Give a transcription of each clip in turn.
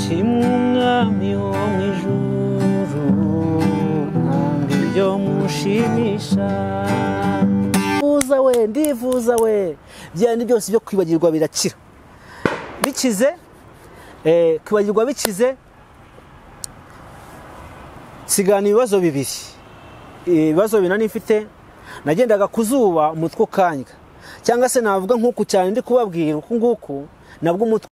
rimwe umwami wo mu ijuru nkunda ibyo mushimisha ndivuza we ndivuza we byandi byose byo kwibagirwa birakira bikize eh, kwibagirwa bikize sigana ibibazo bibiri ibibazo bibiri nari mfite nagendaga ku zuba umutwe ukanywa cyangwa se navuga nk'uku cyane ndi kubabwira uku nguku nabwo umutwe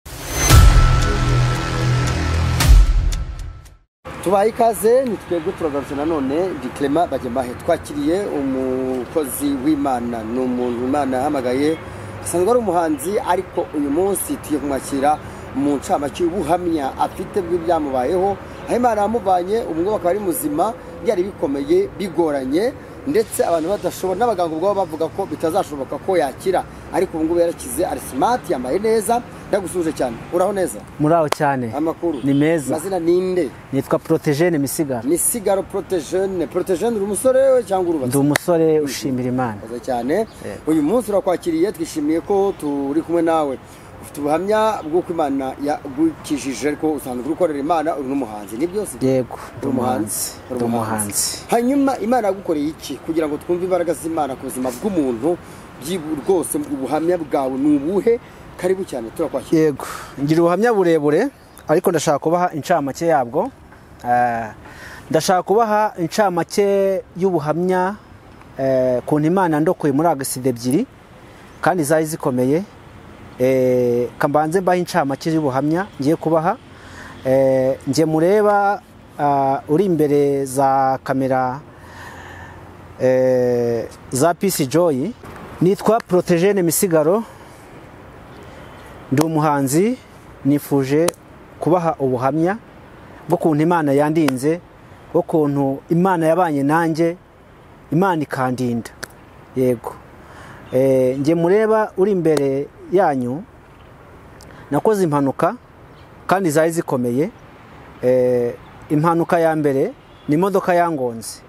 tubaye ikaze ni twebwe turagarutse nanone di clement bagemahe twakiriye umukozi w'imana ni umuntu imana yahamagaye asanzwe ari umuhanzi ariko uyu munsi tugiye kumwakira mu ncamake y'ubuhamya afite bw'ibyamubayeho aho imana yamuvanye ubwo akaba ari muzima byari bikomeye bigoranye ndetse abantu badashobora n'abaganga ubwabo bavuga ko bitazashoboka ko yakira ariko ubu ngubu yarakize ari simati yambaye neza ndagusuje cyane uraho neza muraho cyane amakuru ni meza amazina ninde nitwa porotejene misigaro misigaro porotejene porotejene uri umusore we cyangwa ndi urubatse umusore ushimira imana murakoze cyane uyu munsi urakwakiriye twishimiye ko turi kumwe nawe ufite ubuhamya bw'uko imana yagukijije ariko usanzwe uri gukorera imana uri n'umuhanzi ni byose yego ndi uri umuhanzi uri ndi umuhanzi hanyuma imana yagukoreye iki kugira ngo twumve imbaraga z'imana ku buzima bw'umuntu byi- rwose ubuhamya bwawe ni ubuhe karibu cyane turakwakira yego ngira ubuhamya burebure ariko ndashaka kubaha incamake yabwo Eh, ndashaka kubaha incamake y'ubuhamya eh, kuntu imana ndokoye muri agasida ebyiri kandi zari zikomeye Eh, kambanze mbaha incamake y'ubuhamya ngiye kubaha Eh, njye mureba ah, uri imbere za kamera eh, za pisi joyi nitwa porotejene misigaro ndi umuhanzi nifuje kubaha ubuhamya bw'ukuntu imana yandinze bw'ukuntu imana yabanye nanjye imana ikandinda yego Eh, njye mureba uri imbere yanyu nakoze impanuka kandi zari zikomeye Eh, impanuka ya mbere ni imodoka yangonze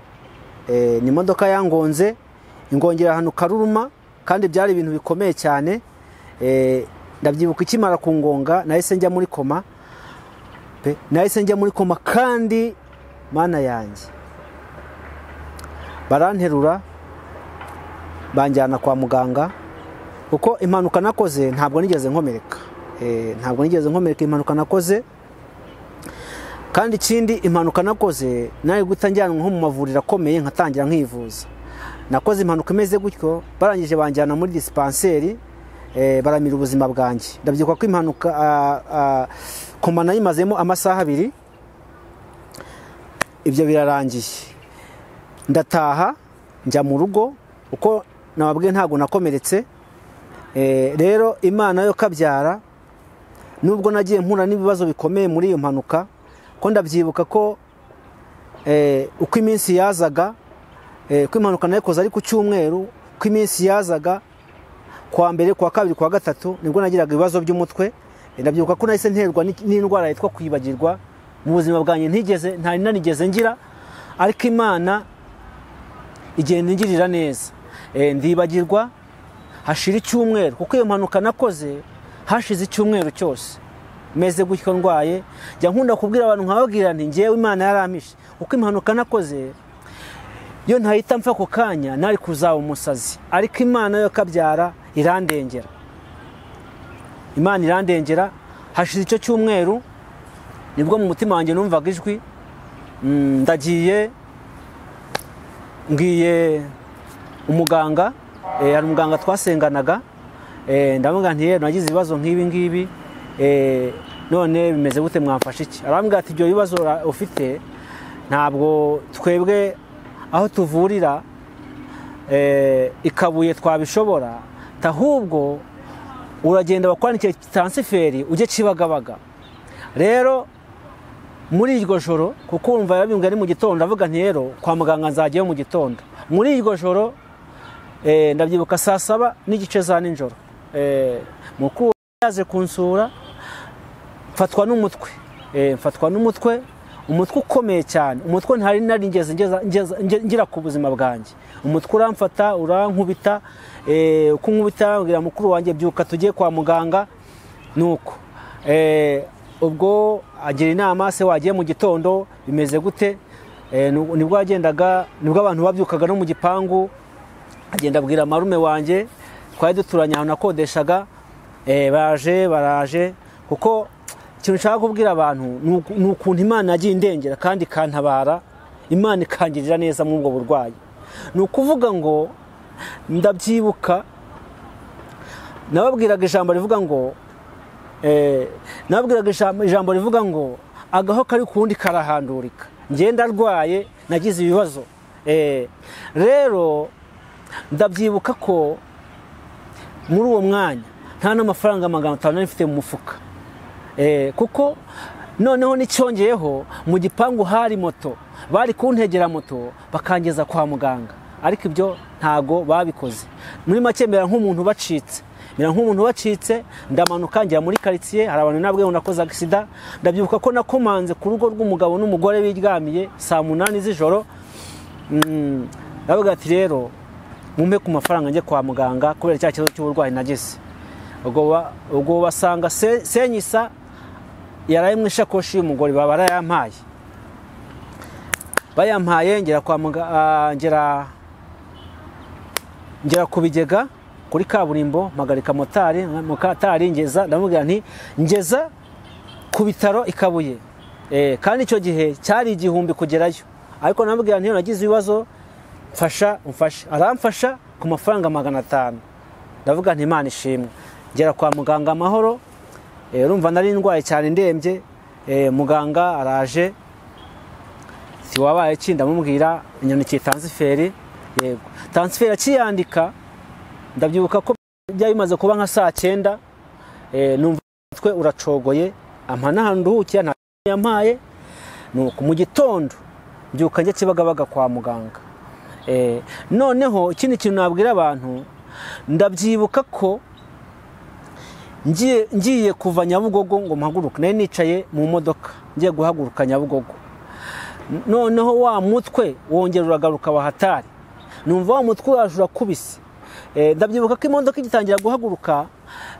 Eh, ni imodoka yangonze ingongera ahantu karuruma kandi byari ibintu bikomeye cyane Eh, ndabyibuka ikimara ku ngonga nahise njya muri koma pe nahise njya muri koma kandi mana yanjye baranterura banjyana kwa muganga kuko impanuka nakoze ntabwo nigeze nkomereka Eh, ntabwo nigeze nkomereka impanuka nakoze kandi ikindi impanuka nakoze nawe guhita njyanwa nko mu mavuriro akomeye nkatangira nkivuza nakoze impanuka imeze gutyo barangije banjyana muri disipanseri eh, baramira ubuzima bwanjye ndabyibuka ko impanuka ah, ah, koma nayimazemo amasaha abiri ibyo birarangiye ndataha njya mu rugo kuko nababwiye ntabwo nakomeretse Eh, rero imana yo kabyara nubwo nagiye mpura n'ibibazo bikomeye muri iyo mpanuka ko ndabyibuka ko eh, uko iminsi yazaga eh, ko impanuka nayikoze ari ku cyumweru ko iminsi yazaga kuwa mbere kuwa kabiri kuwa gatatu nibwo nagiraga ibibazo by'umutwe Eh, ndabyibuka ko nahise nterwa n'iki- n'indwara yitwa kwibagirwa mu buzima bwanjye ntigeze ntari nanigeze ngira ariko imana igenda ingirira neza Eh, ndibagirwa hashira icyumweru kuko iyo mpanuka nakoze hashize icyumweru cyose meze gutyo ndwaye njya nkunda kubwira abantu nkababwira nti ngewe imana yarampishe kuko impanuka nakoze iyo ntahita mfa ako kanya nari kuzaba umusazi ariko imana yo kabyara irandengera imana irandengera hashize icyo cyumweru nibwo mu mutima wanjye numvaga ijwi mm, ndagiye ngiye umuganga eh, hari umuganga twasenganaga eh, ndamubwira nti yewe nagize ibibazo nk'ibi ngibi eh, none bimeze gute mwamfasha iki arambwira ati ibyo bibazo ura- ufite ntabwo twebwe aho tuvurira eh, ikabuye twabishobora tahubwo uragenda bakwandikira transiferi ujye kibagabaga rero muri iryo joro kuko wumva yabimbwiye ari mu gitondo ndavuga nti rero kwa muganga nzajyayo mu gitondo muri iryo joro eh, ndabyibuka saa saba n'igice za nijoro Eh, mukuru yaje kunsura mfatwa n'umutwe Eh, mfatwa n'umutwe umutwe ukomeye cyane umutwe ntari narigeze ngeza- ngeza- nge- ngira ku buzima bwanjye umutwe uramfata urankubita eh, uko nkubita mbwira mukuru wanjye byuka tugiye kwa muganga nuko Eh, ubwo agira inama se wagiye mu gitondo bimeze gute Eh, nu- nibwo yagendaga nibwo abantu babyukaga no mu gipangu agenda abwira marume wanjye twari duturanye ahantu nakodeshaga eh, baje baraje kuko ikintu nshaka kubwira abantu ni uku- ni ukuntu imana yagiye indengera kandi ikantabara imana ikangirira neza muri ubwo burwayi ni ukuvuga ngo ndabyibuka nababwiraga ijambo rivuga ngo Eh, nababwiraga ijambo- ijambo rivuga ngo agaho kari ku wundi karahandurika ngenda arwaye nagize ibibazo Eh, rero ndabyibuka ko muri uwo mwanya nta n'amafaranga magana atanu nari mfite mu mufuka Eh, kuko noneho n'icyongeyeho mu gipangu hari moto bari kuntegera moto bakangeza kwa muganga ariko ibyo ntago babikoze muri make mbera nk'umuntu bacitse mbera nk'umuntu bacitse ndamanuka ngera muri karitsiye hari abantu nabwe nakoze agisida ndabyibuka ko nakomanze ku rugo rw'umugabo n'umugore biryamiye saa munani z'ijoro Mm, ndavuga ati rero mumpe ku mafaranga njye kwa muganga kubera cya kibazo cy'uburwayi nagize ubwo ba- ubwo basanga Se- senyisa yaraye mu ishakoshi y'umugore baba barayampaye bayampaye ngera kwa muga- ah, ngera ngera ku bigega kuri kaburimbo mpagarika motari motari ngeza ndamubwira nti ngeza ku bitaro i kabuye Eh, kandi icyo gihe cyari igihumbi kugerayo ariko namubwira ntiyo nagize ibibazo mfasha umfashe aramfasha ku mafaranga magana atanu ndavuga nti imana ishimwe ngera kwa muganga amahoro Eh, urumva nari ndwaye cyane ndembye Eh, muganga araje si wabaye ki ndamubwira inyanikiye tansiferi yego tansiferi akiyandika ndabyibuka ko byari bimaze kuba nka saa cyenda Eh, numva umutwe uracogoye ampa n'ahantu nduhukira nta yampaye nuko mu gitondo mbyuka njya kibagabaga kwa muganga Eh, noneho ikindi kintu nabwira abantu ndabyibuka ko ngiye ngiye kuva nyabugogo ngo mpaguruke nari nicaye mu modoka ngiye guhaguruka nyabugogo noneho wa mutwe wongera uragaruka wahatari numva wa mutwe waje urakubise Eh, ndabyibuka ko imodoka igitangira guhaguruka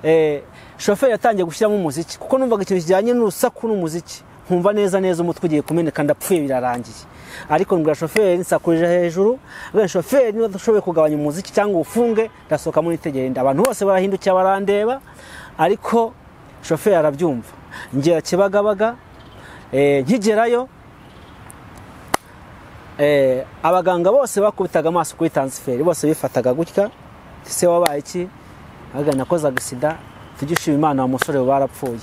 eh, shoferi yatangiye gushyiramo umuziki kuko numvaga ikintu kijyanye n'urusaku n'umuziki nkumva neza neza umutwe ugiye kumeneka ndapfuye birarangiye ariko mbwira shoferi nsakurije hejuru mbwira shoferi niba udashoboye kugabanya umuziki cyangwa uwufunge ndasohoka muri nda abantu bose barahindukira barandeba ariko shoferi arabyumva ngera kibagabaga eh, nkigerayo Eh, abaganga bose bakubitaga amaso kuri tansiferi bose bifataga gutya ese wabaye iki ahubwo nakoze agisida tugishima imana wa musore we barapfuye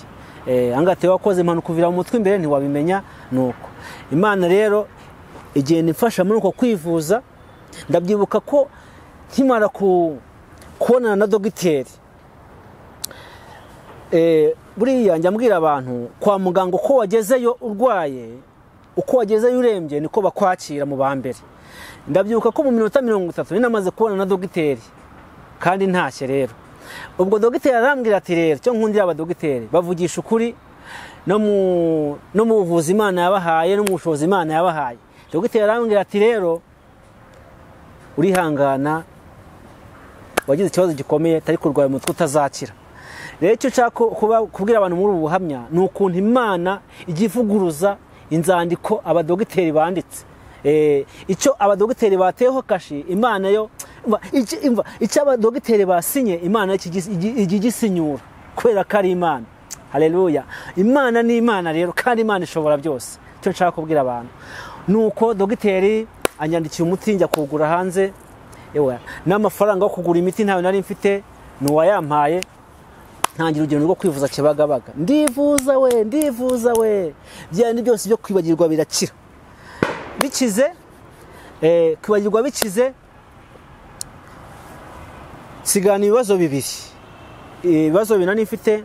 Eh, angahe tewe wakoze impanuka uvira mu mutwe imbere ntiwabimenya ni uko imana rero igenda imfasha muri uko kwivuza ndabyibuka ko nkimara ku- kubonana na dogiteri Eh, buriya njya mbwira abantu kwa muganga uko wagezeyo urwaye uko wagezeyo urembye niko bakwakira mu ba mbere ndabyibuka ko mu minota mirongo itatu nari namaze kubona na dogiteri kandi ntashye rero ubwo dogiteri arambwira ati rero cyo nkundira abadogiteri bavugisha ukuri no mu no mu buvuzi imana yabahaye no mu bushobozi imana yabahaye dogiteri arambwira ati rero urihangana wagize ikibazo gikomeye atari kurwara umutwe utazakira rero icyo nshaka kuba- kubwira abantu muri ubu buhamya ni ukuntu imana ijya ivuguruza inzandiko abadogiteri banditse Eh, icyo abadogiteri bateyeho kashi imana yo umva, iki- umva, icyo abadogiteri basinye imana yo kijya igi- ijya igisinyura kubera ko ari imana hareruya imana ni imana rero kandi imana ishobora byose icyo nshaka kubwira abantu ni uko dogiteri anyandikiye umuti njya kuwugura hanze ewa n'amafaranga yo kugura imiti ntayo nari mfite ni uwayampaye ntangira urugendo rwo kwivuza kibagabaga ndivuza we ndivuza we byandi byose byo kwibagirwa birakira bikize eh, kwibagirwa bikize nsigana ibibazo bibiri Eh, ibibazo bibiri nari mfite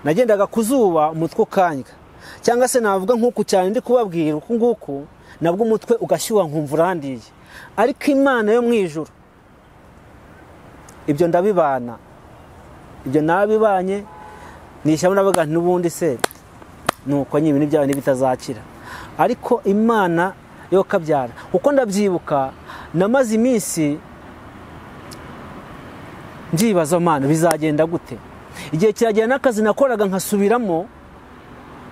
nagendaga ku zuba umutwe ukanywa cyangwa se navuga nk'uku cyane ndi kubabwira uku nguku nabwo umutwe ugashyuha nkumva urandiye ariko imana yo mu ijuru ibyo ndabibana ibyo nabibanye nishyiramo navuga nti n'ubundi se nuko nyine ibintu byawe ntibitazakira ariko imana yo kabyara kuko ndabyibuka namaze iminsi ndyibaza mana bizagenda gute igihe kiragera n'akazi nakoraga nkasubiramo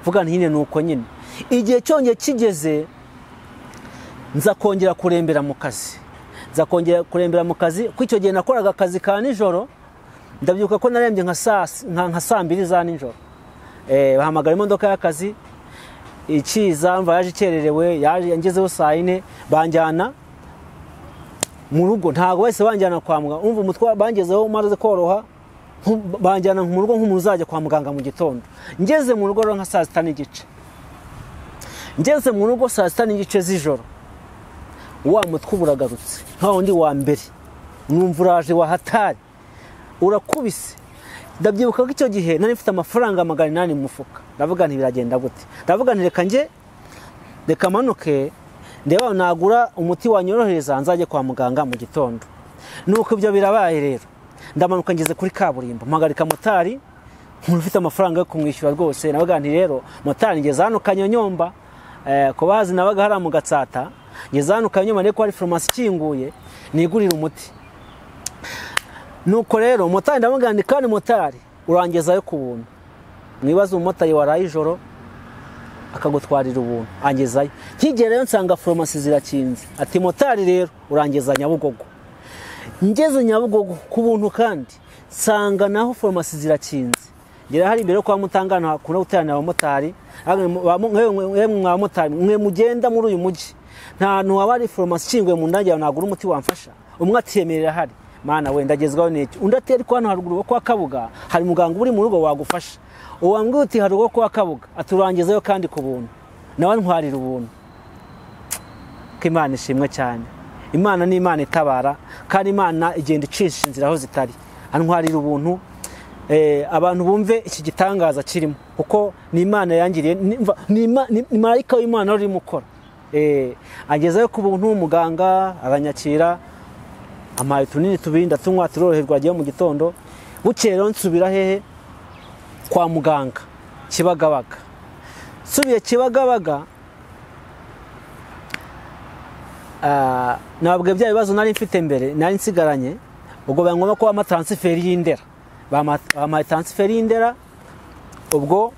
vuga nyine ni uko nyine igihe cyongeye kigeze nza kongera kurembera mu kazi nza kongera kurembera mu kazi kuko icyo gihe nakoraga akazi ka nijoro ndabyuka ko narembye nka saa si- nka nka saa mbiri za nijoro Eh, bahamagara imodoka y'akazi ikiza mva yaje ikererewe yaje yangezeho saa yine banjyana mu rugo ntabwo bahise banjyana kwa muganga umva umutwe wa- bangezeho umaze koroha nku- banjyana mu rugo nk'umuntu uzajya kwa muganga mu gitondo ngeze mu rugo rero nka saa sita n'igice ngeze mu rugo saa sita n'igice z'ijoro wa mutwe uba uragarutse nka wundi wa mbere numva uraje wahatari urakubise ndabyibuka ko icyo gihe nari mfite amafaranga magana inani mu mufuka ndavuga nti biragenda gute ndavuga nti reka njye reka manuke ndeba nagura umuti wanyorohereza nzajye kwa muganga mu gitondo nuko ibyo birabaye rero ndamanuka ngeze kuri kaburimbo mpagarika motari umuntu ufite amafaranga yo kumwishyura rwose navuga nti rero motari ngeze hano kanyonyomba eh, ku bahazi nabaga hariya mu gatsata ngeze hano kanyonyomba ariko hari farumasi ikinguye nigurira umuti nuko rero motari ndamubwira nti kandi motari urangezayo ku buntu mwibaze umumotari waraye ijoro akagutwarira ubuntu angezayo nkigereyo nsanga farumasi zirakinze ati motari rero urangeza nyabugogo ngeze nyabugogo ku buntu kandi nsanga naho farumasi zirakinze ngera hari imbere yo kwa mutangana hakunda guteranira abamotari Ahubwo mwe- ba- mwe- mwe- mwe mwa bamotari mwe mugenda muri uyu mujyi nta hantu haba hari farumasi ikinguye mu ndage yawe nagura umuti wamfasha umwe atiyemerera hari mana wenda agezwaho n'iki undi atari ko hano haruguru kwa kabuga hari muganga uri mu rugo wagufasha uwambwiye uti haruguru kwa kabuga aturangizayo kandi ku buntu nawe ntwarira ubuntu ko imana ishimwe cyane imana ni imana itabara kandi imana igenda icisha inzira aho zitari antwarira ubuntu eh, abantu bumve iki gitangaza kirimo kuko ni imana yangiriye ni- mva- ni Ima- ni- ni marayika w'imana wari urimo ukora Eh, agezayo ku buntu muganga aranyakira amaye tunini tubiri ndatunywa turoroherwa agiye mu gitondo bukeye rero nsubira hehe kwa muganga kibagabaga nsubiye kibagabaga Ah, nababwiye bya bibazo nari mfite mbere nari nsigaranye ubwo biba ngombwa ko bampa taransiferi y'indera Bampa- bampaye taransiferi y'indera ubwo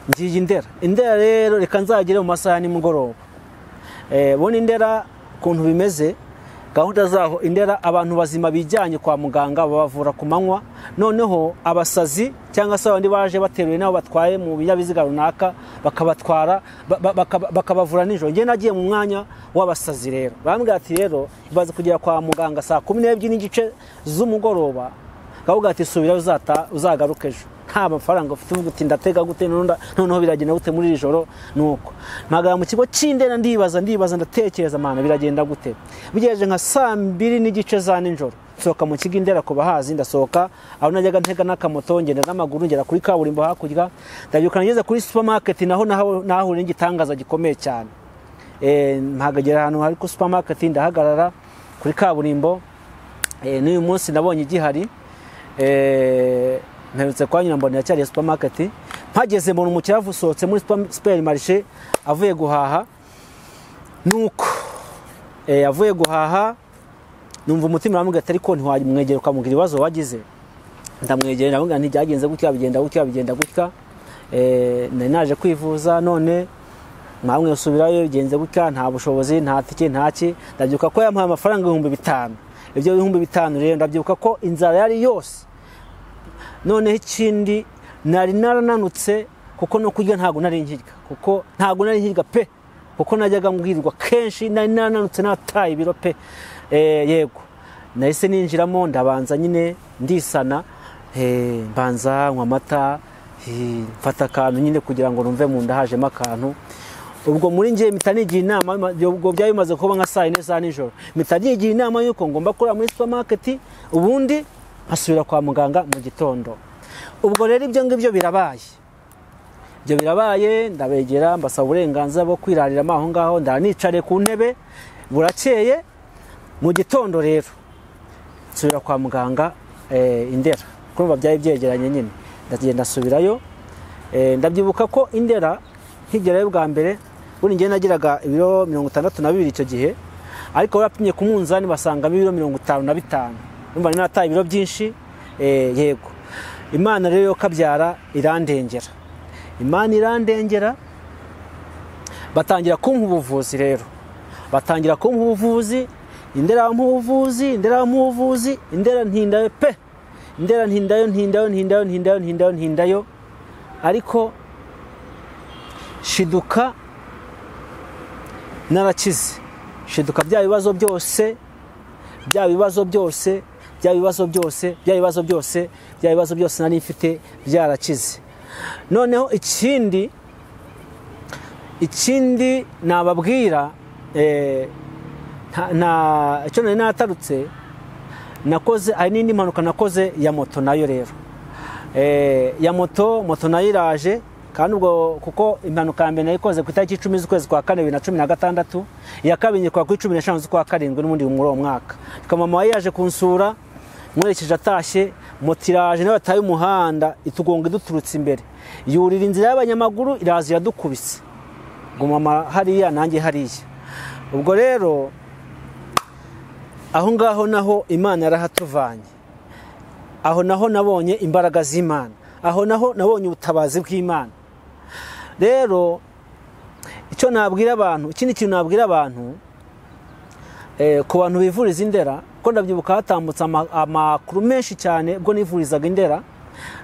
ngiye indera indera rero reka nzagere mu masaha ya nimugoroba Eh, bona indera ukuntu bimeze gahunda zaho indera abantu bazima bijyanye kwa muganga babavura ku manywa noneho abasazi cyangwa se abandi baje bateruye nabo batwaye mu binyabiziga runaka bakabatwara ba- ba- bakaba- bakabavura nijoro njye nagiye mu mwanya w'abasazi rero barambwira ati rero ibaze kugera kwa muganga saa kumi n'ebyiri n'igice z'umugoroba bakavuga ati subirayo uzata- uzagaruke ejo nta mafaranga ufite uvuga uti ndatega gute noneho nda- noneho biragenda gute muri iri joro nuko mpagara mu kigo cy'indera ndibaza ndibaza ndatekereza mana biragenda gute bigejeje nka saa mbiri n'igice za nijoro nsohoka mu kigo indera ku bahazi ndasohoka aho najyaga ntega n'akamoto ngenda n'amaguru ngera kuri kaburimbo hakurya ndabyuka ngeze kuri supermarket naho naho- nahahuriye n'igitangaza gikomeye cyane Eh, mpagagera ahantu hari kuri supermarket ndahagarara kuri kaburimbo Eh, n'uyu munsi nabonye igihari Eh, mperutse kwa nyina mbona iracyari supermarket mpageze mbona umukiriya avusohotse muri super- supermarché avuye guhaha nuko eh, avuye guhaha numva umutima uramubwira ati ariko ntiwamwegera ukamubwira ibibazo wagize ndamwegera ndamubwira nti byagenze gutya bigenda gutya bigenda gutya Eh, nari naje kwivuza none namwe usubirayo bigenze gutya nta bushobozi nta tike nta ki ndabyibuka ko yampaye amafaranga ibihumbi bitanu ibyo bihumbi bitanu rero ndabyibuka ko inzara yari yose noneho ikindi nari narananutse kuko no kurya ntabwo nari nkirya kuko ntabwo nari nkirya pe kuko najyaga mbwirwa kenshi nari narananutse nataye ibiro pe Eh, yego nahise ninjiramo ndabanza nyine ndisana eh, mbanza nywa amata eh, mfata akantu nyine kugira ngo numve mu nda hajemo akantu ubwo muri njye mpita nigira inama ubwo byari bimaze kuba nka saa yine za nijoro mpita nigira inama y'uko ngomba kurira muri supermarket ubundi nkasubira kwa muganga mu gitondo ubwo rero ibyo ngibyo birabaye ibyo birabaye ndabegera mbasaba uburenganzira bwo kwirarira aho ngaho ndanicare ku ntebe burakeye mu gitondo rero nsubira kwa muganga eh, indera kumva byari byegeranye nyine ndagenda nsubirayo Eh, ndabyibuka ko indera nkigerayo bwa mbere buri ngiye nagiraga ibiro mirongo itandatu na bibiri icyo gihe ariko barapimye ku munzani basangamo ibiro mirongo itanu na bitanu numva nari nataye ibiro byinshi eh, yego imana rero yo kabyara irandengera imana irandengera batangira kumpa ubuvuzi rero batangira kumpa ubuvuzi indera bampa ubuvuzi indera bampa ubuvuzi indera ntindayo pe indera ntindayo ntindayo ntindayo ntindayo ntindayo ntindayo ariko shiduka narakize shiduka bya bibazo byose bya bibazo byose bya bibazo byose bya bibazo byose bya bibazo byose nari mfite byarakize noneho ikindi ikindi nababwira icyo nari natarutse nakoze hari n'indi mpanuka nakoze ya moto nayo rero ya moto moto nayo iraje kandi ubwo kuko impanuka ya mbere nayikoze ku itariki icumi z'ukwezi kwa kane bibiri na cumi na gatandatu iya kabiri nyikora ku icumi n'eshanu z'ukwa karindwi n'ubundi muri uwo mwaka mama we yaje kunsura nkurekeje atashye moto iraje nawe yataye umuhanda itugonga iduturutse imbere yurira inzira y'abanyamaguru iraza iradukubise gumama hariya nanjye hariya ubwo rero aho ngaho naho imana yarahatuvanye aho naho nabonye imbaraga z'imana aho naho nabonye ubutabazi bw'imana rero icyo nabwira abantu ikindi kintu nabwira abantu ku bantu bivuriza indera ko ndabyibuka hatambutse amakuru menshi cyane ubwo nivurizaga indera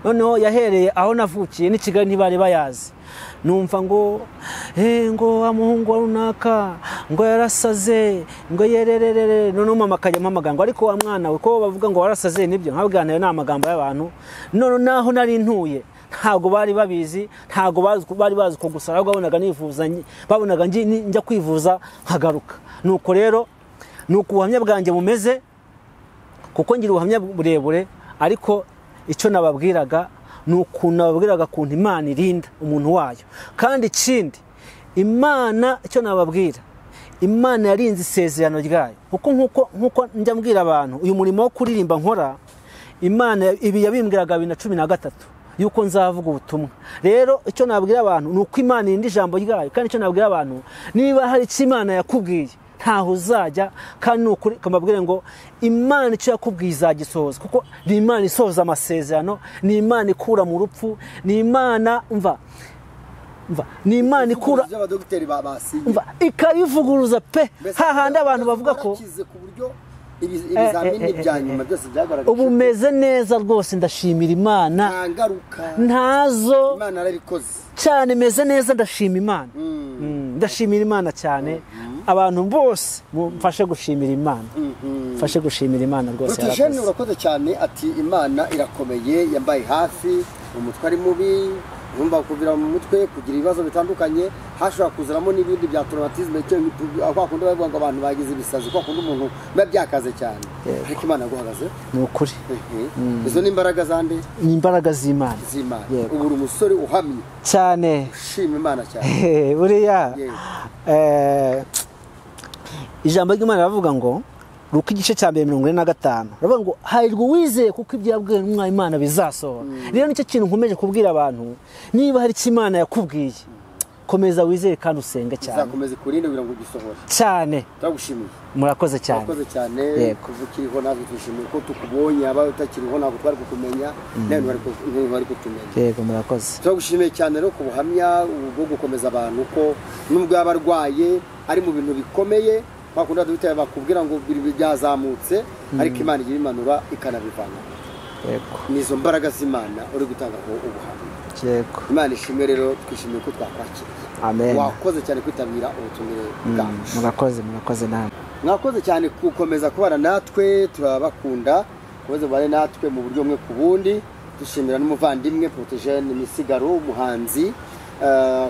noneho yahereye aho navukiye n'i kigali ntibari bayazi numva ngo ngo wa muhungu wa runaka ngo yarasaze ngo yerererere noneho mama akajya amamagana ngo ariko wa mwana we ko bavuga ngo warasaze nibyo nkabiganira ni amagambo y'abantu none naho nari ntuye ntabwo bari babizi ntabwo bari bazi ko gusa ahubwo babonaga nivuza babonaga njya kwivuza nkagaruka nuko rero ni uko ubuhamya bwanjye bumeze kuko ngira ubuhamya burebure ariko icyo nababwiraga ni ukuntu nababwiraga ukuntu imana irinda umuntu wayo kandi ikindi imana icyo nababwira imana yarinze isezerano ryayo kuko nk'uko njya mbwira abantu uyu murimo wo kuririmba nkora imana ibi yabimbwiraga bibiri na cumi na gatatu yuko nzavuga ubutumwa rero icyo nababwira abantu ni uko imana irinda ijambo ryayo kandi icyo nababwira abantu niba hari icyo imana yakubwiye ntaho uzajya kandi nukuri ukababwira ngo imana icyo yakubwiye izagisohoza kuko ni imana isohoza amasezerano ni imana ikura mu rupfu ni imana mva ni imana ikura ikabivuguruza pe hahandi abantu bavuga ko ubu umeze neza rwose ndashimira imana ntazo cyane meze neza ndashima imana ndashimira imana cyane abantu bose mfashe gushimira imana mfashe gushimira imana rwose yarakoze urakoze cyane ati imana irakomeye yambaye hafi umutwe ari mubi yumva kuvira mu mutwe kugira ibibazo bitandukanye hashobora kuzanamo n'ibindi bya toromatizme kwa kundi bavuga ngo abantu bagize ibisazi kwa kundi umuntu biba byakaze cyane ariko imana yaguhagaze ni ukuri izo ni imbaraga zande ni imbaraga z'imana z'imana ubu uri umusore uhamye cyane ushima imana cyane buriya ijambo ry'imana rivuga ngo ruka igice cya mbere mirongo ine na gatanu baravuga ngo harirwa uwizeye kuko ibyabwiwe n'umwana imana bizasohora rero nicyo kintu nkomeje kubwira abantu niba hari icyo imana yakubwiye komeza wizeye kandi usenge cyane uzakomeza ikurinde kugira ngo ugisohore cyane turagushimiye murakoze cyane murakoze cyane kuva ukiriho natwe twishimiye ko tukubonye aba utakiriho ntabwo twari kukumenya nawe ntibari kutumenya yego murakoze turagushimiye cyane rero ku buhamya bwo gukomeza abantu ko nubwo yaba arwaye ari mu bintu bikomeye bakunda duhita bakubwira ngo byazamutse ariko imana igira imanura ikanabivana ni izo mbaraga z'imana uri gutangaho ubuhamya imana ishimwe rero twishimiye ko twakwakiriye wakoze cyane kwitabira ubutumire bwacu murakoze murakoze namwe mwakoze cyane gukomeza kubana natwe turabakunda kubaza ubare natwe mu buryo bumwe ku bundi dushimira n'umuvandimwe porotejeni misigaro umuhanzi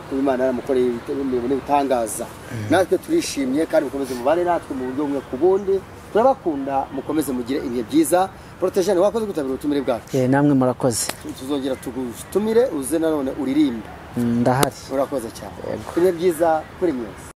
kuba imana yaramukoreye ibintu bitangaza natwe turishimye kandi mukomeze mubare natwe mu buryo bumwe ku bundi turabakunda mukomeze mugire ibihe byiza porotejeni wakoze kwitabira ubutumire bwacu namwe murakoze tuzongera tugutumire uze nanone uririmbe ndahari urakoze cyane ibihe byiza kuri mwese